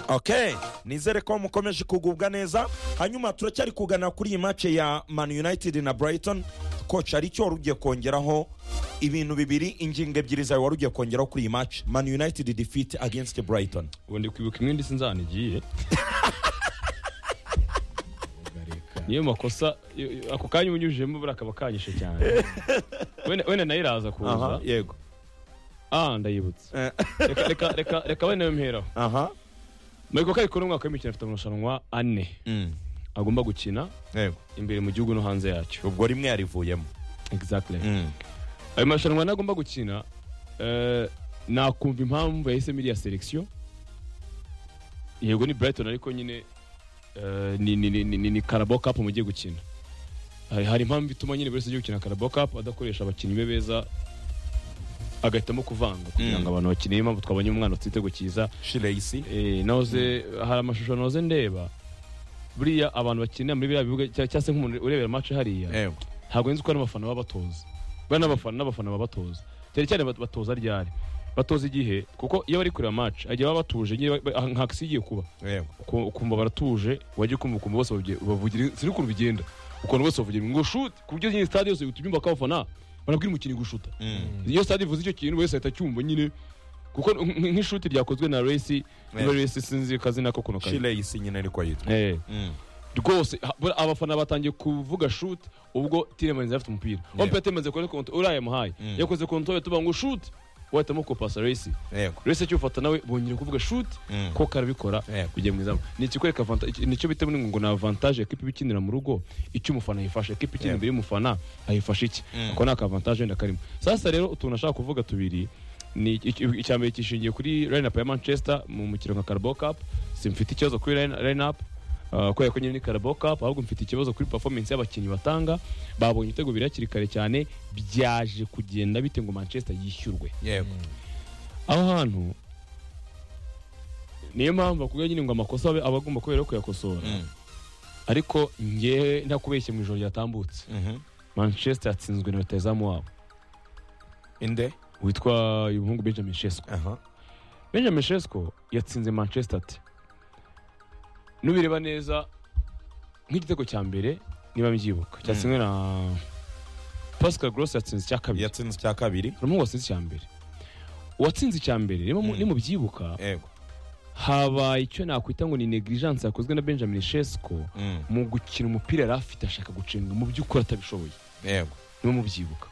ok nizere ko mukomeje kugubwa neza hanyuma turacyari kugana kuri iyi mace ya man united na brighton koci hari icyo wari ugiye kongeraho ibintu bibiri ingingo ebyiri zawe wari ugiye kongeraho kuri iyi mace man united defeat against brighton ubu ndi kwibuka imwe ndetse nzana igiye niyo makosa iyo- ako kanya unyujijemo buriya kaba kanyishe cyane wenda wenda nayo iraza kuza aha yego ah ndayibutse Eh, reka reka reka reka wenda nayo mperaho aha mureko ko ariko n'umwaka w'imikino afite amarushanwa ane Mm, agomba gukina yego imbere mu gihugu no hanze yacyo ubwo rimwe yarivuyemo exactly Mm, ayo marushanwa nagomba gukina eh, nakumva impamvu yahisemo iriya selection yego ni brighton ariko nyine eh, ni- ni- ni- ni ni carabo cup mugiye gukina hari hari impamvu ituma nyine buri wese ugiye gukina carabo cup adakoresha abakinnyi be beza agahitamo kuvanga kugira ngo Mm. abantu bakine niyo mpamvu twabonye umwana ufite igitego cyiza shireyisi Eh, nahoze hari amashusho nahoze ndeba buriya abantu bakinira muri biriya bibuga cya- cyangwa se nk'umuntu urebera match hariya yego ntabwo nzi ko n'abafana baba batoza buriya n'abafana n'abafana baba batoza cyane cyane bat- batoza ryari batoza igihe kuko iyo bari kureba match agiye baba batuje nyine ba- ba- nka kisi igiye kuba yego Uku- ukumva baratuje wajya ukumva ukumva bose bavugira- bavugira siri ukuntu bigenda ukuntu bose bavugira ngo shute ku buryo nyine stade yose uhita ubyumva ko abafana barabwira umukinnyi gushuta Mm, iyo stade ivuze icyo kintu wese ahita acyumva nyine kuko nk- nk'ishuti ryakozwe na resi niba resi sinzi akazina ko kuno kazi shireyisi nyine ariko yitwa Eh. Mm, rwose ha- buriya abafana batangiye kuvuga shut ubwo tiremanzi yari afite umupira Yeah. ompeta yamaze kuri konto uriya yamuhaye Mm. yakoze konto yo tuvuga ngo shut wahitamo kupasa resi yego resi akiwufata nawe bongera kuvuga shut Mm, ko karabikora Yeah. kujya mu izamu ni ikikwereka avanta- iki- nicyo bita muri ngo ni avantage ekipa iba ikinira mu rugo icyo umufana ayifashe ekipa ikina Yeah. imbere y'umufana ayifashe iki Mm. ako ni akavantage wenda karimo sasa rero utuntu nashaka kuvuga tubiri ni iki- iki- icya mbere kishingiye kuri line up ya manchester mu mukino nka carbo cup simfite ikibazo kuri line line up uh, kubera ko nyine ni carbo cup ahubwo mfite ikibazo kuri performance y'abakinnyi batanga babonye ibitego bibiri hakiri kare cyane byaje kugenda bite ngo manchester yishyurwe yego aho hantu niyo mpamvu bakubwira nyine ngo amakosa abe- aba agomba kubera kuyakosora Mm, ariko ngewe ntakubeshye mu ijoro ryatambutse mhm. manchester yatsinzwe na rutahizamu wabo inde witwa uyu muhungu benjamin shesco aha benjamin shesco yatsinze manchester ati nubireba neza nk'igitego cya mbere niba mbyibuka cyatsinzwe na pascal gross yatsinze icya kabiri yatsinze icya kabiri hari umuhungu watsinze icya mbere uwatsinze icya mbere niba mu- Mm. nimubyibuka yego habaye icyo nakwita ngo ni negligence yakozwe na benjamin shesco Mm, mu gukina umupira yari afite ashaka gucenga mu by'ukuri atabishoboye yego niwe mubyibuka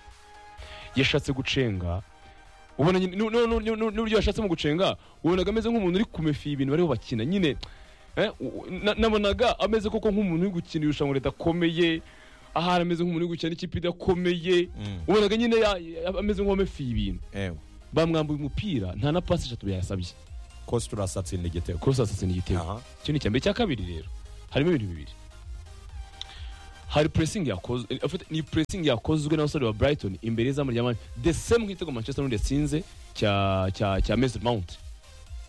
yashatse gucenga ubona nyine nu- nu- nu- nu- nu- n'uburyo yashatsemo gucenga ubonaga ameze nk'umuntu uri kumefiya ibintu bariho bakina nyine eh, u- na- nabonaga ameze koko nk'umuntu uri gukina irushanwa ridakomeye ahari ameze nk'umuntu uri gukina n'ikipe idakomeye Mm, ubonaga nyine ya- ya- ameze nk'uwamefiye ibintu yego bamwambuye umupira nta na pasi eshatu yasabye kosi turasatsinda igitego kurasa asatse n'igitego aha icyo ni icyambere icya kabiri rero harimo ibintu bibiri hari puresingi yakozwe eh, afite- ni puresingi yakozwe n'abasore ba brighton imbere y'izamu rya mani the same nk'igitego manchester united yatsinze cya cya cya mason mount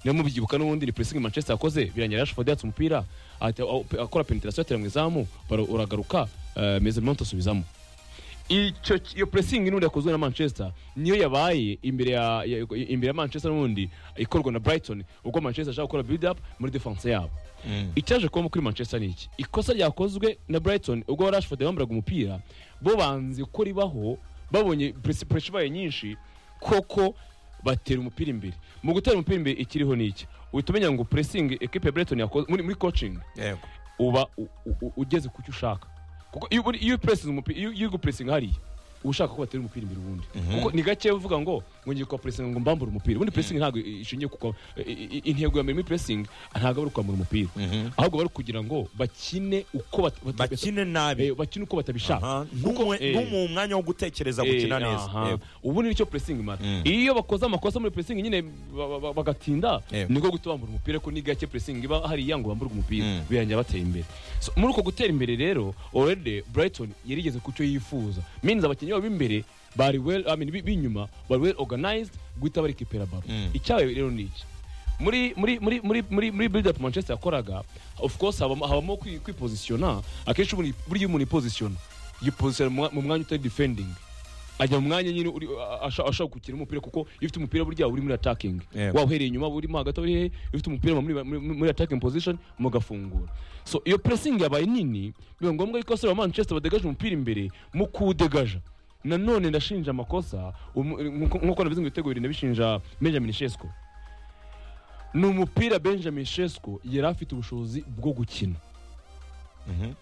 niyo mubyibuka n'ubundi ni puresingi manchester yakoze birangira rashford yatse umupira ahita- aho- pe- akora penetrasiyo atera mu izamu baro- uragaruka eh, mason mount asubizamo icyo iyo puresingi n'ubundi yakozwe na manchester niyo yabaye imbere ya, ya imbere ya manchester n'ubundi ikorwa na brighton ubwo manchester ashaka gukora build up muri defense yabo Mm, icyaje kubamo kuri manchester ni iki ikosa ryakozwe na brighton ubwo rashford yambaraga umupira bo banze ko ribaho babonye puresha ibaye nyinshi koko batera umupira imbere mu gutera umupira imbere ikiriho ni iki uhita umenya ngo puresingi ekipe ya brighton yakoze muri, muri coaching yego uba u- u- u- ugeze ku cyo ushaka kuko iyo uri- iyo upuresinze umupira iyo iyo gupuresinga hariya uba ushaka ko batera umupira imbere ubundi Mhm. kuko ni gake uvuga ngo ngo ngiye kwa puresinga ngo mbambure umupira ubundi puresingi ntabwo ishingiye ku kwa- i- i- intego ya mbere muri puresingi ntabwo ari ukwambura umupira Mhm. ahubwo bari kugira ngo bakine uko bat- bat- bakine nabi eh, bakine uko batabishaka Aha, ntumwe- eh, ntumuhe umwanya wo gutekereza gukina Eh, neza aha. Yego. ubu ni nicyo puresingi imara Mm. iyo bakoze amakosa muri puresingi nyine ba- ba- ba- bagatinda Yego. niko guhita bambura umupira ko ni gake puresingi iba hariya ngo bamburwe umupira Mm. birangira bateye imbere So, muri uko gutera imbere rero already brighton yarigeze ku cyo yifuza minzi abakinnyi babo b'imbere bari well I mean, bi- b'inyuma bari well organized guhita barikipera baro Mm. icyabaye rero ni iki muri muri muri muri muri muri build up manchester yakoraga of course habamo, habamo kwi- kwipozisiyona akenshi umuntu- buriya umuntu yipozisiyona yipozisiyona mu mwa- mu mwanya utari defending ajya mu mwanya nyine uri- a- a- ashobora ashobora gukina umupira kuko iyo ufite umupira burya urimo uratakingi Yego. waba uhereye inyuma waba urimo hagati waba uri hehe iyo ufite umupira muri, muri, muri attacking position mugafungura so iyo pressing yabaye nini biba ngombwa yuko abasore ba manchester badegaje umupira imbere mu kuwudegaja nanone ndashinja amakosa umu- nkuko nkuko nabizi ngo ibitego bibiri ndabishinja benjamin shesco ni umupira benjamin shesco yari afite ubushobozi bwo gukina Mhm.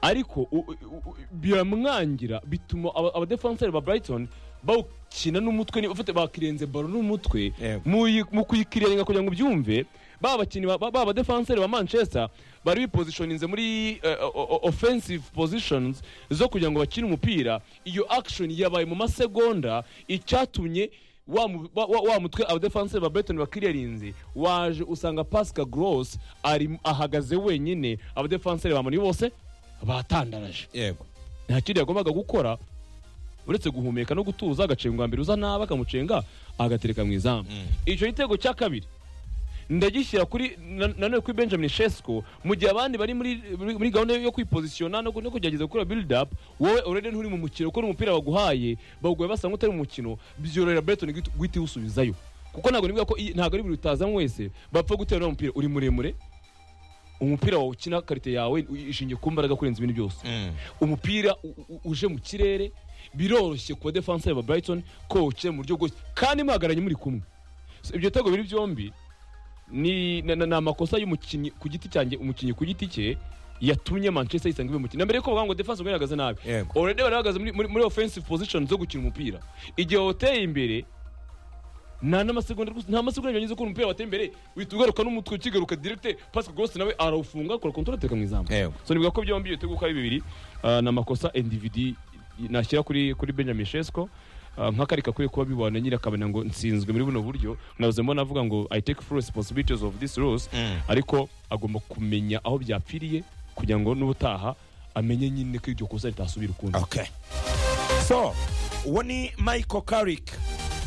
ariko u- u- u- biramwangira bituma aba- abadefanseri ba brighton bawukina n'umutwe ni- ufite bakirenze baro n'umutwe Yego. mu yi- mu kuyikirenga kugira ngo ubyumve ba bakinnyi ba- ba ba badefanseri ba manchester bari bipozishoninze muri eh, o- o- offensive positions zo kugira ngo bakine umupira iyo action yabaye mu masegonda icyatumye wa mu- wa- wa- wa mutwe abadefanseri ba Brighton bakiriyarinze waje usanga Pascal Gross ari ahagaze wenyine abadefanseri ba Manu bose batandaraje yego nta kindi yagombaga gukora uretse guhumeka no gutuza agacenga mbere uza nabi akamucenga agatereka mu izamu Mm. icyo gitego cya kabiri ndagishyira kuri na- nanone kuri benjamin shesco mu gihe abandi bari muri muri gahunda yo kwipozisiyona no ku- no kugerageza gukora build up wowe already nturi mu mukino kuko n'umupira baguhaye bawuguye basa nk'utari mu mukino byorohera Brighton guhita- guhita iwusubizayo kuko ntabwo nibuka ko iyi- ntabwo ari buri utazanywe wese bapfa gutera uno mupira uri muremure umupira wawukina karite yawe ishingiye ku mbaraga kurenza ibindi byose Mm. umupira u- u- uje mu kirere biroroshye ku badefanseri ba brighton ko wukina mu buryo bwose kandi muhagaranye muri kumwe So, ibyo bitego biri byombi ni na- na- ni amakosa y'umukinnyi ku giti cyanjye umukinnyi ku giti cye yatumye manchester yisanga ibe mukino na mbere yuko bavuga ngo defense ubwo yarahagaze nabi Yego. already bari bahagaze muri, muri, muri offensive position zo gukina umupira igihe wateye imbere nta n'amasegonda rwose nta masegonda yanyuze ko umupira wateye imbere uhita ugaruka n'umutwe ukigaruka direct Pascal Gross nawe arawufunga akora kontrol ateka mu izamu Yego. so nibuka ko byombi ibitego uko ari bibiri ah, ni amakosa individi nashyira kuri kuri Benjamin Shesco ah, nk'akari gakwiye kuba bibona nyine akamenya ngo nsinzwe muri buno buryo nabuzemo navuga ngo I take full responsibilities of this rules Mm. ariko agomba kumenya aho byapfiriye kugira ngo n'ubutaha amenye nyine ko iryo kosa ritasubira ukundi okay so uwo ni michael carrick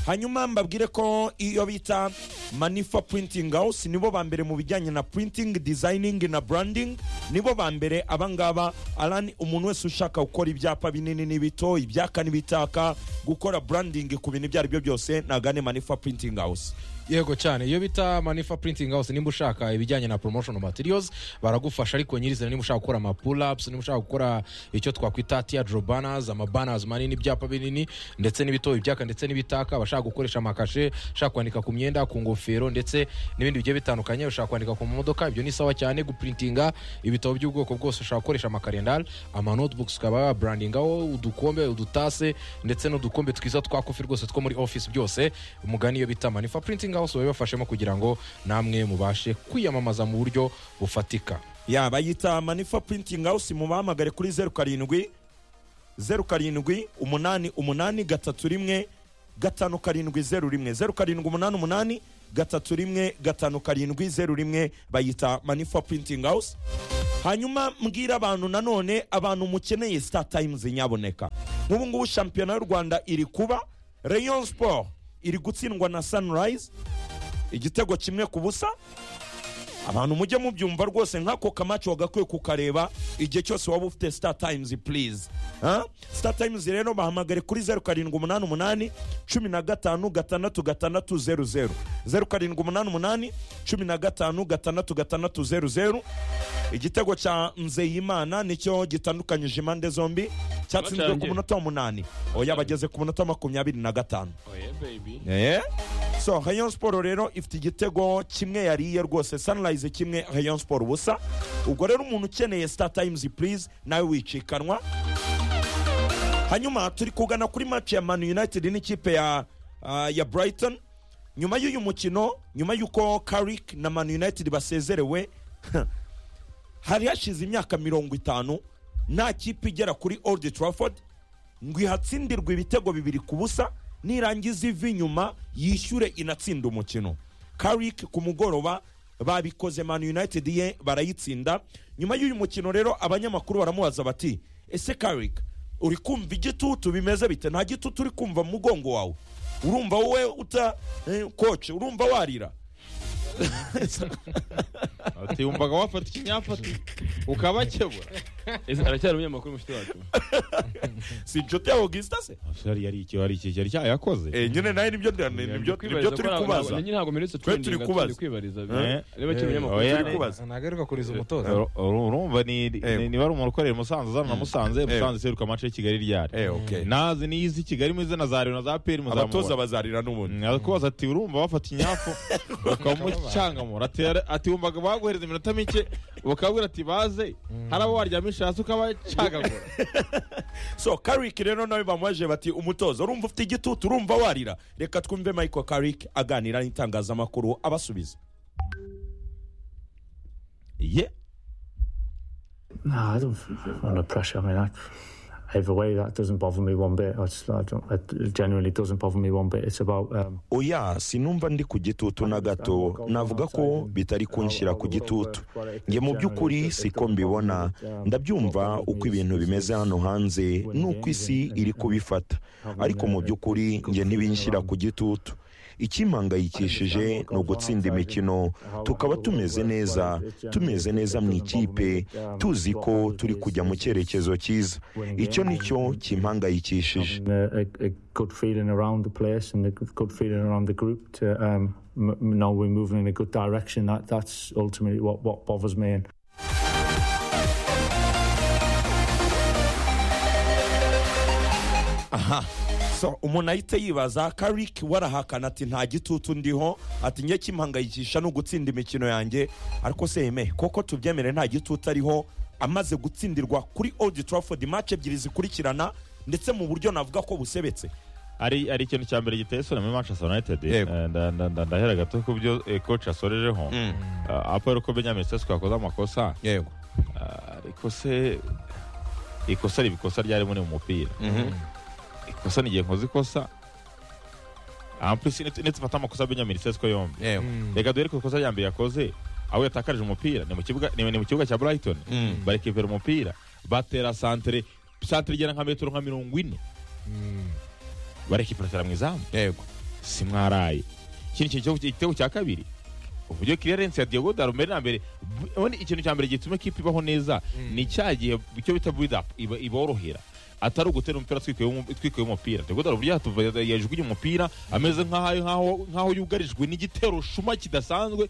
hanyuma mbabwire ko iyo bita manifa printing house nibo ba mbere mu bijyanye na printing designing na branding nibo ba mbere abangaba alan umuntu wese ushaka gukora ibyapa binini n'ibito ibyaka n'ibitaka gukora branding ku bintu ibyo ari byo byose nagane manifa printing house yego cyane iyo bita manifa printing house nimba ushaka ibijyanye na promotion materials baragufasha ariko nyirizina nimba ushaka gukora ama pull ups nimba ushaka gukora icyo twakwita teardrop banners ama banners manini ibyapa binini ndetse n'ibito ibyaka ndetse n'ibitaka abashaka gukoresha amakashe ushaka kwandika ku myenda ku ngofero ndetse n'ibindi bigiye bitandukanye ushaka kwandika ku modoka ibyo ni sawa cyane guprintinga ibitabo by'ubwoko bwose ushaka gukoresha amakarendari ama notebooks ukaba wabrandingaho udukombe udutase ndetse n'udukombe twiza twa kofi rwose two muri office byose umugani iyo bita manifa printing house babibafashemo kugira ngo namwe mubashe kwiyamamaza mu buryo bufatika ya bayita manifa printing house mubahamagare kuri zeru karindwi zeru karindwi umunani umunani gatatu rimwe gatanu karindwi zeru rimwe zeru karindwi umunani umunani gatatu rimwe gatanu karindwi zeru rimwe bayita manifa printing house hanyuma mbwira abantu nanone abantu mukeneye star times nyaboneka nk'ubu ngubu shampiyona y'u rwanda iri kuba rayon sport iri gutsindwa na sunrise igitego kimwe ku busa abantu mujye mubyumva rwose nk'ako kamaci wagakwiye kukareba igihe cyose waba ufite star times please Ha? star times rero bahamagare kuri zeru karindwi umunani umunani cumi na gatanu gatandatu gatandatu zeru zeru zeru karindwi umunani umunani cumi na gatanu gatandatu gatandatu zeru zeru igitego cya nzeyimana nicyo gitandukanyije impande zombi cyatsinzwe ku Bacanye. munota wa munani oya bageze ku munota wa makumyabiri na gatanu Eh? so rayon siporo rero ifite igitego kimwe yariye rwose sunrise kimwe rayon siporo ubusa ubwo rero umuntu ukeneye star times please nawe wicikanwa hanyuma turi kugana kuri match ya man united n'ikipe ya ah, ya brighton nyuma y'uyu mukino nyuma y'uko carrick na man united basezerewe hari hashize imyaka mirongo itanu nta kipe igera kuri old trafford ngo ihatsindirwe ibitego bibiri ku busa nirangiza ivi inyuma yishyure inatsinde umukino karik ku mugoroba babikoze man united ye barayitsinda nyuma y'uyu mukino rero abanyamakuru baramubaza bati ese karik uri kumva igitutu bimeze bite nta gitutu uri kumva mu mugongo wawe urumva wowe uta eh, koce urumva warira ati wumvaga wafata ikinyafata ukabakebura Ese aracyari umunyamakuru mufite wacu si inshuti ya augustin se yari yari iki- yari iki- yari cyayakoze Eh, nyine nawe nibyo nda- ni- nibyo nibyo turi kubaza nanjye ntabwo mperetse Twe turi kubaza. kwibariza Eh, reba kiri eh, umunyamakuru oya, turi ne- kubaza. kubaza. nagaruka kuriza umutoza Uru- uru- urumva ni ni- Eh. niba ari umuntu ukorera i musanze uzana na musanze musanze seruka amace y'i kigali ryari Eh, okay. nazi niyo izi kigali muzi na za rero na za peri abatoza muzamubona bazarira n'ubundi arakubaza ati urumva bafata inyafu ukamucangamura ati "Ara- ati wumvaga baguhereza iminota mike bakabwira ati baze hari abo waryamisha hasi ukabacagagura so kariki rero nawe bamubaje bati umutoza urumva ufite igitutu urumva warira reka twumve michael kariki aganira n'itangazamakuru abasubiza ye No, I don't feel under pressure. I mean, I, either way, that doesn't bother me one bit. I just, I don't, it genuinely doesn't bother me one bit. It's about, um, oya sinumva ndi ku gitutu na gato navuga ko bitari kunshyira ku gitutu nge mu by'ukuri siko mbibona ndabyumva uko ibintu bimeze hano hanze n'uko isi iri kubifata ariko mu by'ukuri nge ntibinshyira ku gitutu ikimpangayikishije ni ugutsinda imikino tukaba tumeze neza tumeze neza mu ikipe tuzi ko turi kujya mu cyerekezo cyiza icyo ni cyo kimpangayikishije and, uh, a, a good feeling around the place and a good good feeling around the group to um, m- m- know we're moving in a good direction. That That's ultimately what, what bothers me. And so umuntu ahita yibaza kariki warahakana ati nta gitutu ndiho ati njye kimpangayikisha ni ugutsinda imikino yanjye ariko se yeme koko tubyemere nta gitutu ariho amaze gutsindirwa kuri old trafford match ebyiri zikurikirana ndetse mu buryo navuga ko busebetse ari ari ikintu cya mbere giteye isoni muri manchester united Yego. Eh, nda- nda- nda- ndahera gato ku byo eh, coach asorejeho Ah, aporo ko benjamin sesko yakoze amakosa yego Ah, ariko se ikosa riba ikosa ryari muri mu mupira ikosa nigiye nkoze ikosa ampulisi nitufata amakosa ya benjamin sesko yombi yego reka duhere ku ikosa rya mbere yakoze aho yatakarije umupira ni mu kibuga ni ni mu kibuga cya brighton Mm. barekivera umupira batera santere santere igera nka metero nka mirongo ine barekiperatera mu izamu yego si mwaraye ikindi kintu cyo- igitego cya kabiri uburyo clearance ya Diego Dalme na mbere bu- ubundi ikintu cya mbere gituma ikipe ibaho neza ni cya gihe icyo bita build up iba- iborohera atari ugutera umupira twikwiye umupira Diego Dalme burya hatuva yajugunye umupira ameze nk'aho nk'aho- nk'aho yugarijwe n'igitero shuma kidasanzwe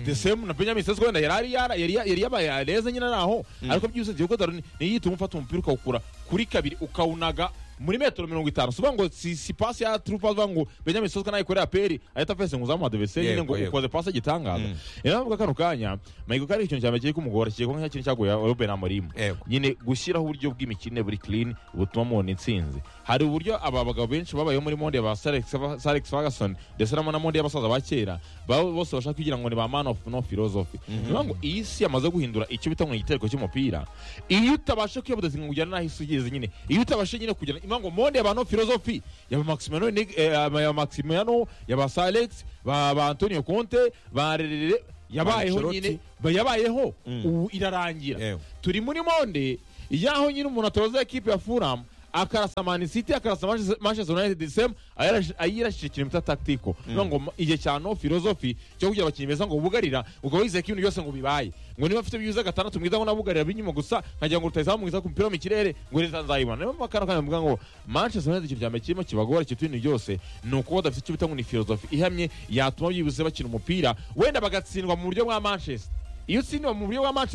the same na Benjamin Sesko wenda yari yara- yari yari yabaye areza nyine naho ariko byose Diego Dalme niyo yituma ufata umupira ukawukura kuri kabiri ukawunaga muri metero mirongo itanu soba ngo si, si pasi ya trupa soba ngo benjamin soswa nayikorera peri ahita afese ngo uzamuha adevese nyine Yego, ngo yego. ukoze pasi igitangaza rero navuga kano kanya mayiko kari ikintu cyane kiri kumugora kiri kumwe kintu cyaguye roben amorimu Yego. nyine gushyiraho uburyo bw'imikine buri clean butuma mubona intsinzi hari uburyo aba bagabo benshi babayeho muri monde ba Sir Alex- Sir Alex Ferguson ndetse na na monde y'abasaza ba kera baba bose bashaka kugira ngo ni ba man of no philosophy niyo ngo iyi si yamaze guhindura icyo bita ngo ni igitereko cy'umupira iyo utabasha kuyabuda ngo ujyane n'aho isi igeze nyine iyo utabasha nyine kugera niyo ngo monde y'aba no philosophy yaba Maximiano Neg- eh, yaba Maximiano yaba Sir Alex ba ba Antonio Conte ba Rerere yabayeho Ancelotti. nyine ba- yabayeho ubu irarangira Yewe. turi muri monde yaho nyine umuntu atoza ekipe ya Fulham akarasa Man City akarasa Manchester- Manchester United same ayirashi- ayirashije ikintu bita tactical niyo ngo ma- igihe cya no philosophy cyo kugira abakinnyi beza ngo bugarira ukaba wizeye ko ibintu byose ngo bibaye ngo niba mfite byiza gatandatu mwiza ngo nabugarira binyuma gusa nkagira ngo rutayizamu mwiza ku mupira wo mu kirere ngo leta nzayibona niyo mpamvu kano kanya mvuga ngo Manchester United ikintu cya mbere kirimo kibagora ikintu ibintu byose ni uko badafite icyo bita ngo ni philosophy ihamye yatuma byibuze bakina umupira wenda bagatsindwa mu buryo bwa Manchester iyo utsindiwe mu buryo bwa match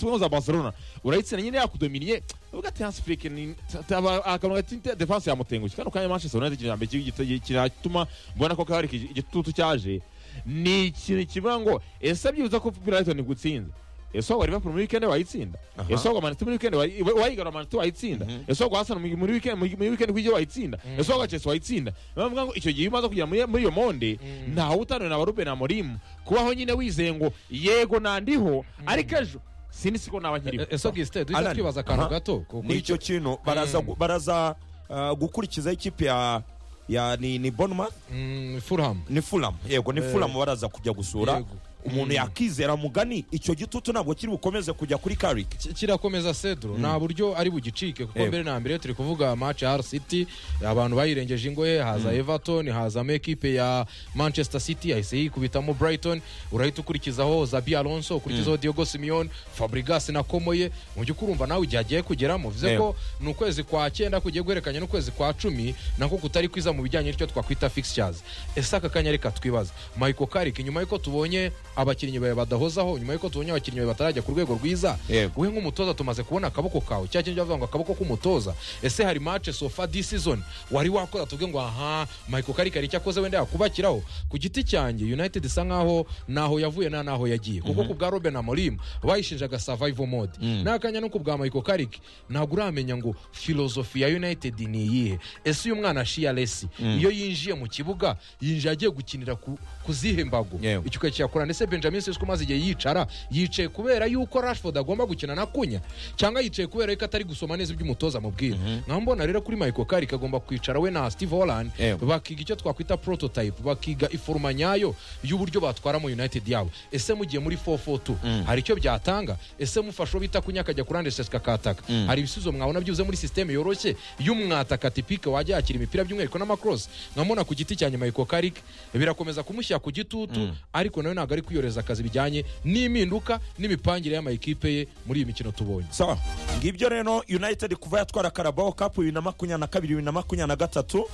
tuvuga za barcelona urayitsinda nyine yakudominiye uvuga ati hasi furike ni taba- akantu gati defanse yamutengushye kano kanya manchester united ikintu cya mbere kibi gito- kiratuma mbona ko kabari igitutu cyaje ni ikintu kivuga ngo ese byibuza ko brighton gutsinze ese wagwa liverpool muri weekend wayitsinda ese wagwa manchester muri weekend wayi- wayigarura manchester wayitsinda ese wagwa arsenal muri- muri weekend muri weekend kugira wayitsinda ese wagwa chelsea wayitsinda bavuga ngo icyo gihe iyo umaze kugera muri- muri iyo monde ntawe utanura na baruben amorim kubaho nyine wizeye ngo yego nandiho ariko ejo sindi siko naba nkiriho ese gisite duhita Alan. twibaza akantu Aha. gato ku- kuri n'icyo kintu baraza gu- baraza ah, gukurikiza ikipe ya ya ni ni bonuma Mm, fulham ni fulamu yego ni fulamu baraza kujya gusura Yego. umuntu yakizera mugani icyo gitutu ntabwo kiri bukomeze kujya kuri karike Ki- kirakomeza cedro nta buryo ari bugicike kuko Yego. mbere na mbere turi kuvuga match ya city abantu bayirengeje ingoye haza everton hazamo ekipe ya manchester city yahise yikubitamo brighton urahita ukurikizaho zabi alonso ukurikizaho diogo simeon fabrigas na komoye mu by'ukuri urumva nawe igihe agiye kugeramo bivuze Yego. ko ni ukwezi kwa cyenda kugiye guhererekanya n'ukwezi kwa cumi nako kutari kwiza mu bijyanye n'icyo twakwita fixtures ese aka kanya reka twibaza michael karik nyuma y'uko tubonye abakinnyi bawe badahozaho nyuma y'uko tubonye abakinnyi bawe batarajya ku rwego rwiza Yego. we nk'umutoza tumaze kubona akaboko kawe cya kintu bavuga ngo akaboko k'umutoza ese hari match so far this season wari wakoze tuvuge ngo aha michael karik hari icyo akoze wenda yakubakiraho ku giti cyanjye united isa nkaho naho yavuye na naho yagiye kuko ku bwa roben amorim bayishinjaga survival mode n'akanya no ku bwa michael karik ntabwo uramenya ngo filozofi ya united ni iyihe ese uyu mwana shia lesi iyo yinjiye mu kibuga yinjiye agiye gukinira ku, ku zihe mbago Yewe. icyo cyakora ndetse benjamin sisco maze igihe yicara yicaye kubera yuko rashford agomba gukina na kunya cyangwa yicaye kubera yuko atari gusoma neza ibyo umutoza amubwira nkaba mbona rero kuri michael karik agomba kwicara we na steve holland Yewe. bakiga icyo twakwita prototype bakiga iforuma nyayo y'uburyo batwaramo united yabo ese mugiye muri 442 hari icyo byatanga ese mufashe uwo bita kunya akajya kurande sesika akataka hari ibisubizo mwabona byuze muri sisiteme yoroshye y'umwataka tipike wajya yakira imipira by'umwihariko n'amakosi nkamubona ku giti cya nyuma yiko karik birakomeza kumushyira ku gitutu ariko nawe ntabwo ari kwiyoreza akazi bijyanye n'impinduka n'imipangire y'amayikipe ye muri iyi mikino tubonye sawa ngibyo rero united kuva yatwara karabaho kapu bibiri na makumyabiri na kabiri bibiri na makumyabiri na gatatu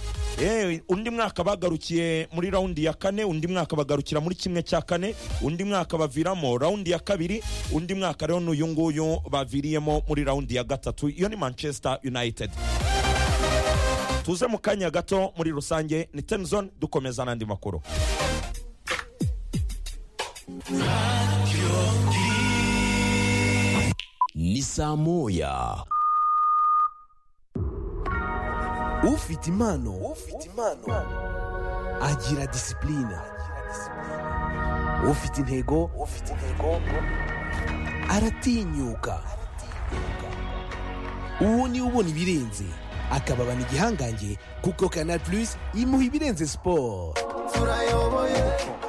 Eh, undi mwaka bagarukiye muri raundi ya kane undi mwaka bagarukira muri kimwe cya kane undi mwaka baviramo raundi ya kabiri undi mwaka rero n'uyu nguyu baviriyemo muri raundi ya gatatu iyo ni manchester united tuze mu kanya gato muri rusange ni temzon dukomeza n'andi makuru ni saa moya ufite impano ufite impano agira disipulina ufite intego ufite intego aratinyuka uwo niwe ubona ibirenze akababana igihangange kuko kanal plus imuha ibirenze siporo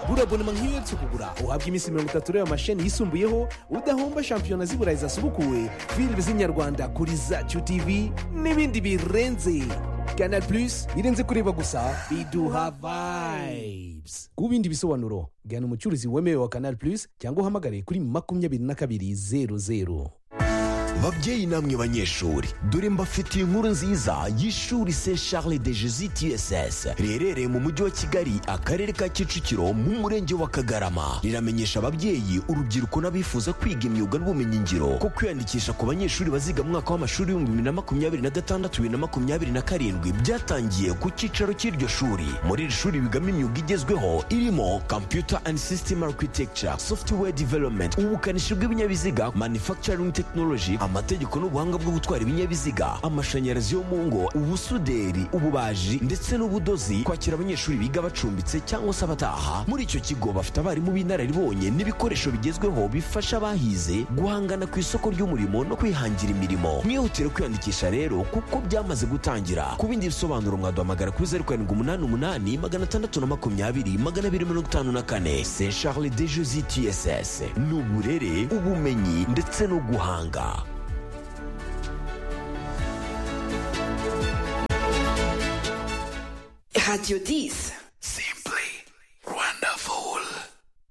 burabonema nk'iyo uherutse kugura uhabwa iminsi mirongo itatu y'ayo masheni yisumbuyeho udahomba shampiyona z'i burayi zasubukuwe filime z'inyarwanda kuri zacu tv n'ibindi birenze kanal plus irenze kureba gusa biduha vibes ku bindi bisobanuro gana umucuruzi wemewe wa kanal plus cyangwa uhamagare kuri makumyabiri na kabiri zeru zeru babyeyi namwe banyeshuri dore mbafitiye inkuru nziza y'ishuri se charles de jesus tss riherereye mu mujyi wa kigali akarere ka kicukiro mu murenge wa kagarama riramenyesha ababyeyi urubyiruko n'abifuza kwiga imyuga n'ubumenyingiro ko kwiyandikisha ku banyeshuri baziga mu mwaka w'amashuri w'ibihumbi bibiri na makumyabiri na gatandatu bibiri na makumyabiri na karindwi byatangiye ku cyicaro cy'iryo shuri muri iri shuri bigamo imyuga igezweho irimo computer and system architecture software development ubukanishi bw'ibinyabiziga manufacturing technology amategeko n'ubuhanga bwo gutwara ibinyabiziga amashanyarazi yo mu ngo ubusuderi ububaji ndetse n'ubudozi kwakira abanyeshuri biga bacumbitse cyangwa se abataha muri icyo kigo bafite abarimu b'inararibonye n'ibikoresho bigezweho bifasha abahize guhangana ku isoko ry'umurimo no kwihangira imirimo mwihutire kwiyandikisha rero kuko byamaze gutangira ku bindi bisobanuro mwaduhamagara kuri zeru karindwi umunani umunani magana atandatu na makumyabiri magana abiri mirongo itanu na kane se charles de jesi tss ni uburere ubumenyi ndetse no guhanga Radio 10.